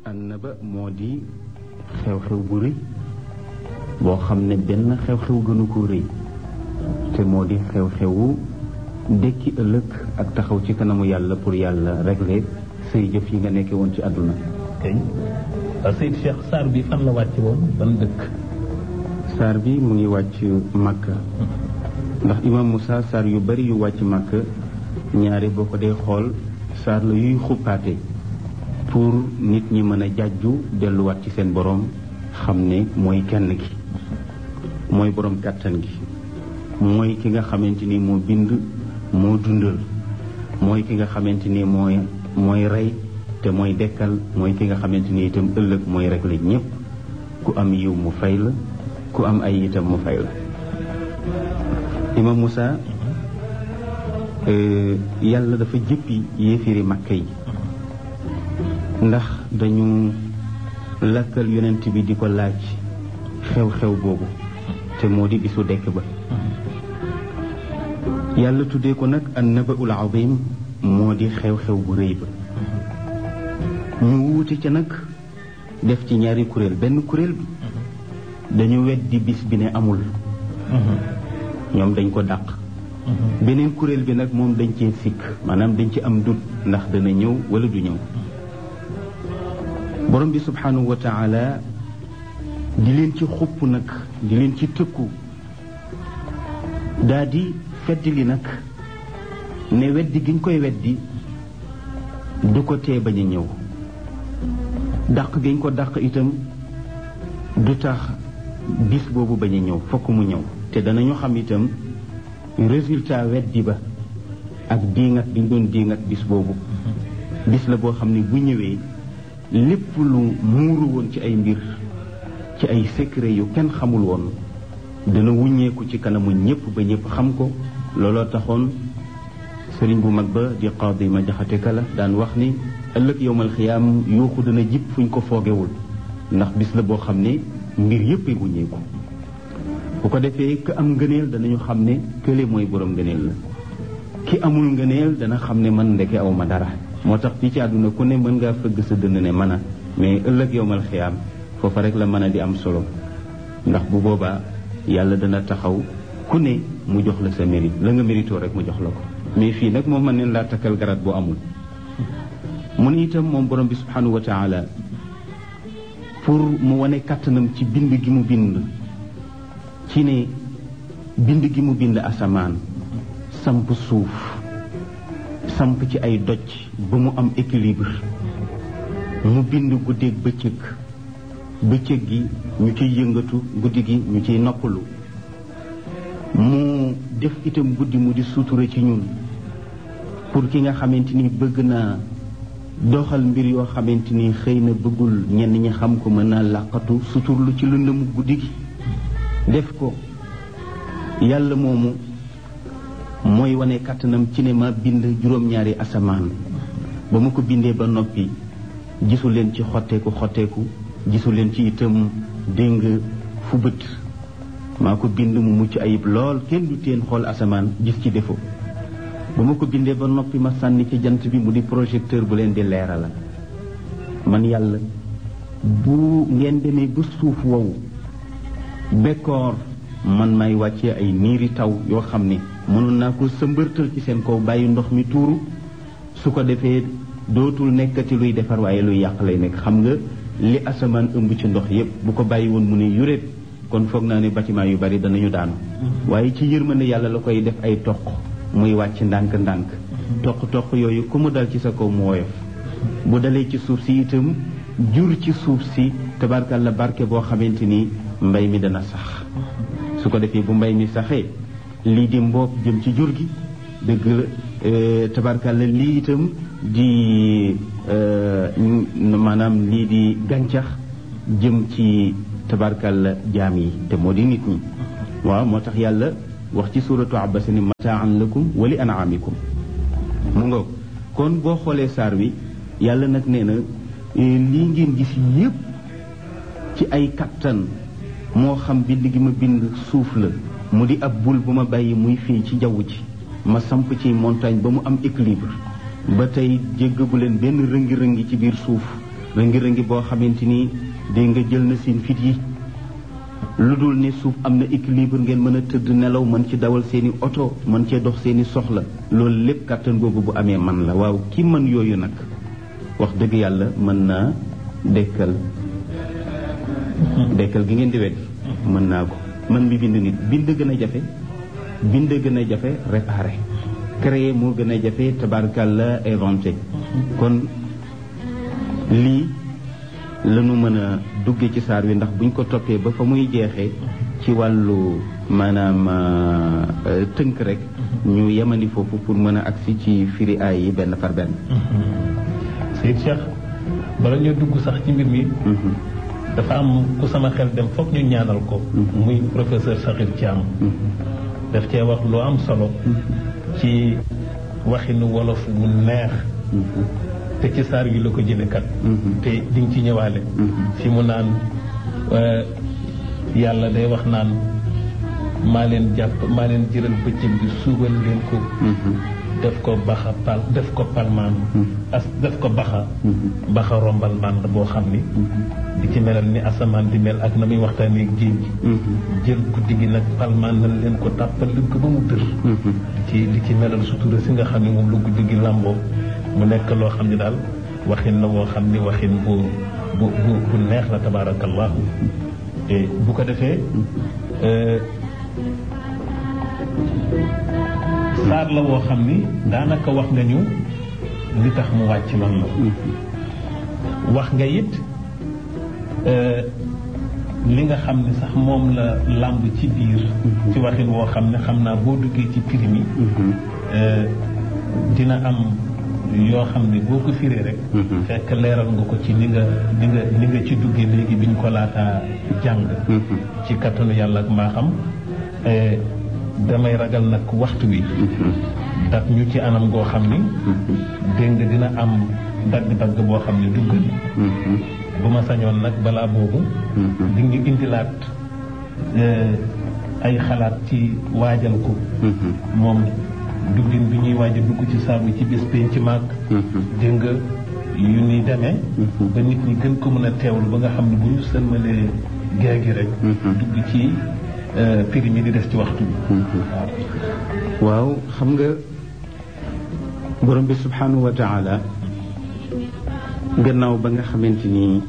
annaba moo di xew-xew bu rëy boo xam ne benn xew-xew gënu ko rëy te moo di xew-xewu dekki ëllëg ak taxaw ci kanamu yàlla pour yàlla régler say jëf yi nga nekkee woon ci àdduna kay Seyd Cheikh saar bi fan la wàcc woon ban dëkk saar bi mu ngi wàcc Makka ndax imam Moussa saar yu bari yu wàcc Makka ñaari boo ko dee xool saar la yuy xuppaate pour nit ñi mën a jàjju delluwaat ci seen boroom xam ne mooy kenn ki mooy boroom kàttan gi mooy ki nga xamante ni moo bind moo dundal mooy ki nga xamante ni mooy mooy rey te mooy dekkal mooy ki nga xamante ni itam ëllëg mooy rek la ñépp ku am yiw mu fay la ku am ay itam mu fay la imam Moussa yàlla dafa jëppi yéefiri Makka yi ndax dañu lakkal yonent bi di ko laaj xew-xew boobu te moo di bisu dekk ba yàlla tuddee ko nag an nabaul azim moo di xew-xew bu rëy ba ñu wuute ca nag def ci ñaari kuréel benn kuréel bi dañu weddi bis bi ne amul ñoom dañ ko dàq beneen kuréel bi nag moom dañ cee sikk maanaam dañ ci am dut ndax dana ñëw wala du ñëw borom bi subhanahu wa taala di leen ci xupp nag di leen ci tëkku daa di feddi li nag ne weddi giñ koy weddi du ko tee bañ a ñëw dàq giñ ko dàq itam du tax bis boobu bañ a ñëw fokk mu ñëw te danañu xam itam résultat weddi ba ak diingat bi ñu doon diingat bis boobu bis la boo xam ne bu ñëwee lépp lu muuru woon ci ay mbir ci ay secret yu kenn xamul woon dana wuññeeku ci kanamu ñépp ba ñépp xam ko looloo taxoon sëriñ bu mag ba di qaadi ma jaxate kala daan wax ni ëllëg yowmal xiyaam yuuxu dana jib fuñ ko foogewul ndax bis la boo xam ne mbir yépp ay wuññeeku bu ko defee ku am ngëneel danañu xam ne kële mooy borom ngëneel la ki amul ngëneel dana xam ne man ndeke aw ma dara moo tax fii ci àdduna ku ne mën ngaa fëgg sa dënd ne mën a mais ëllëg yowmal xiyaam foofa rek la mën a di am solo ndax bu boobaa yàlla dana taxaw ku ne mu jox la sa mérite la nga méritoo rek mu jox la ko mais fii nag moom mën neen laa takkal garaat boo amul mu ne itam moom borom bi subhanahu wa taala pour mu wane kàttanam ci bind gi mu bind ci ne bind gi mu bind asamaan samp suuf samp ci ay doj ba mu am équilibre mu bind guddeeg bëccëg bëccëg gi ñu ciy yëngatu guddi gi ñu ciy noppalu mu def itam guddi mu di sutura ci ñun pour ki nga xamante ni bëgg naa doxal mbir yoo xamante ni xëy na bëggul ñenn ñi xam ko mën naa làqatu suturlu ci lëndëmu guddi gi def ko yàlla moomu mooy wane kàttanam ci ne ma bind juróom-ñaari asamaan ba ma ko bindee ba noppi gisu leen ci xotteeku xotteeku gisu leen ci itam déng fu bët maa ko bind mu mucc ayib lool kenn du teen xool asamaan gis ci defo ba ma ko bindee ba noppi ma sànni ci jant bi mu di projecteur bu leen di leerala man yàlla bu ngeen demee ba suuf wow bekkoor man may wàccee ay niiri taw yoo xam ne mënoon naa ko sëmbërtal ci seen kaw bàyyi ndox mi tuuru su ko defee dootul nekkati luy defar waaye luy yàq lay nekk xam nga li asamaan ëmb ci ndox yépp bu ko bàyyi woon mu ne yuréet kon foog naa ne bâtiment yu bari danañu daanu waaye ci yërmande yàlla la koy def ay toq muy wàcc ndànk-ndànk toq-toq yooyu ku mu dal ci sa kaw mu woyof bu dalee ci suuf si itam jur ci suuf si tabarkalla barke boo xamante ni mbay mi dana sax su ko defee bu mbay mi saxee lii di mboob jëm ci jur gi dëgg la tabarkalla lii itam di maanaam lii di gàncax jëm ci tabarkalla jaam yi te moo di nit ñi waaw moo tax yàlla wax ci suuratu abasa ni mataan lakum wali anaamikum mu nga kon boo xoolee saar wi yàlla nag nee na lii ngeen gis yépp ci ay kattan moo xam bind gi ma bind suuf la mu di ab bul bu ma bàyyi muy fii ci jaww ji ma samp ci montagne ba mu am équilibre ba tey jéggagu leen benn rëngi-rëngi ci biir suuf rëngi-rëngi boo xamante ni dégg nga jël na seen fit yi lu dul ne suuf am na équilibre ngeen mën a tëdd nelaw mën ci dawal seeni oto mën cee dox seeni soxla loolu lépp kàttan googu bu amee man la waaw ki mën yooyu nag wax dëgg yàlla mën naa dekkal dekkal gi ngeen di weddi mën naa ko man mi bind nit bind gën a jafe bind gën a jafe réparé créer moo gën a jafe tabarkàlla inventé kon lii lañu mën a dugge ci saar wi ndax buñ ko toppee ba fa muy jeexee ci wàllu maanaam tënk rek ñu yemani foofu pour mën a agsi ci firi aay yi benn par benn Seyd Cheikh bala ñoo dugg sax ci mbir mi dafa am ku sama xel dem foog ñu ñaanal ko muy professeur Sakhir Thiam daf cee wax lu am solo ci waxinu wolof mu neex te ci saar wi la ko jële kat te di nga ci ñëwaale fi mu naan yàlla day wax naan maa leen jàpp maa leen jëral bëccëg bi suubal leen ko def ko baxa pal def ko palmaan as def ko baxa baxa rombal mànd boo xam ni di ci melal ni asamaan di mel ak na muy waxtaanee ak géej gi jël guddi gi nag palmaan nañ leen ko tàppal leen ko ba mu dër di ci di ci melal sutura si nga xam ne moom la guddi gi làmboo mu nekk loo xam ne daal waxin la woo xam ni waxin bu bu bu bu neex la tabaarakallahu bu ko defee saar la woo xam ni daanaka wax nga ñu li tax mu wàcc man la wax nga it li nga xam ne sax moom la làmb ci biir ci waxin woo xam ne xam naa boo duggee ci prix mi dina am yoo xam ne boo ko firee rek fekk leeral nga ko ci ni nga ni nga ni nga ci duggee léegi bi ñu ko laataa jàng ci kattanu yàlla ak mbaaxam damay ragal nag waxtu wi daf ñu ci anam goo xam ni dégg nga dina am dagg-dagg boo xam ne dugg bu ma sañoon nag balaa boobu di ñu indilaat ay xalaat ci waajal ko moom duggin bi ñuy waaj a dugg ci saabu ci bés penc ci màgg dégg nga yu ni demee ba nit ñi gën ko mën a teewlu ba nga xam ne bu ñu sëlmalee gée gi rek dugg ci prix mi di des ci waxtu bi waaw xam nga borom bi subhanahu wa taala gannaaw ba nga xamante ni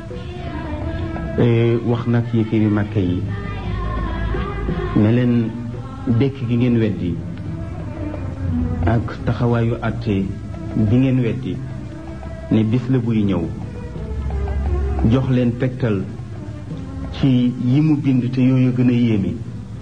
wax nag yi firi màkka yi ne leen dekk gi ngeen weddi ak taxawaayu àtte bi ngeen weddi ne bis la buy ñëw jox leen tegtal ci yi mu bind te yooyu gën a yéeme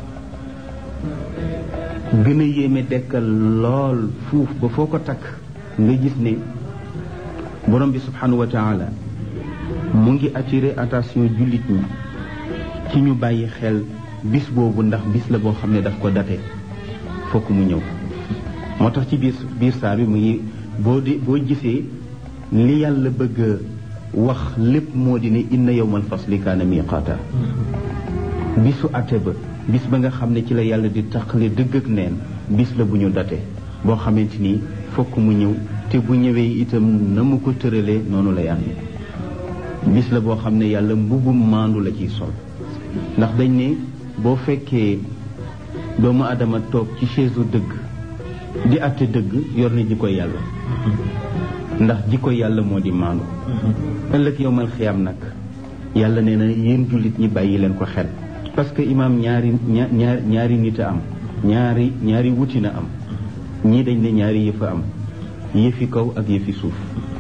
gën a yéeme dekkal lool fuuf ba foo ko takk nga gis ne borom bi subhanahu wa taala mu ngi attiré attention jullit ñi ci ñu bàyyi xel bis boobu ndax bis la boo xam ne daf ko date fokk mu ñëw moo tax ci biir biir saar bi mu ngi boo di boo gisee li yàlla bëgg wax lépp moo di ne inna yawmal fasli kaana miqaata bisu ate ba bis ba nga xam ne ci la yàlla di taqale dëgg ak neen bis la bu ñu date boo xamante ni fokk mu ñëw te bu ñëwee itam na mu ko tëralee noonu lay amee bis la boo xam ne yàlla mbubum maandu la ciy sol ndax dañ ne boo fekkee doomu adama toog ci chaise dëgg di atte dëgg yor na jikko yàlla ndax jikko yàlla moo di maandu ëllëg yowmal xiyam nag yàlla nee na yéen jullit ñi bàyyi leen ko xel parce que imaam ñaari ñaar ñaari nit a am ñaari ñaari wuti na am ñii dañ ne ñaari yëf a am yëfi kaw ak yëfi suuf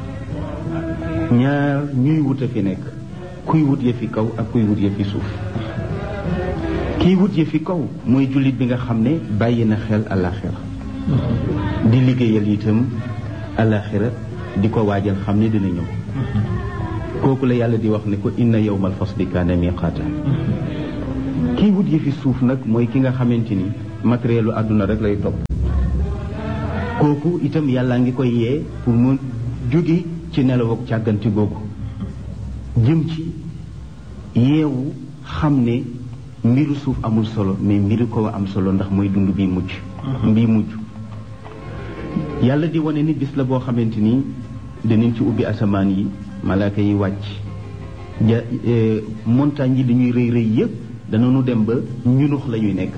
ñaar ñuy wut a fi nekk kuy wut yëfi kaw ak kuy wut yëfi suuf kiy wut yëfi kaw mooy jullit bi nga xam ne bàyyi na xel àllaaxira di liggéeyal itam àllaaxira di ko waajal xam ne dina ñëw kooku la yàlla di wax ne ko inna yawmal fasli kaana miqaata kii wut yëfi suuf nag mooy ki nga xamante ni matérielu àdduna rek lay topp kooku itam yàllaa ngi koy yee pour mu jóge ci nelaw ak càgganti googu jëm ci yeewu xam ne mbiru suuf amul solo mais mbiru ko am solo ndax mooy dund bi mucc mbii mujj yàlla di wane ni bis la boo xamante ni danañ ci ubbi asamaan yi malaaka yi wàcc ja montagne yi dañuy rëy rëy yépp danañu dem ba ñunux la ñuy nekk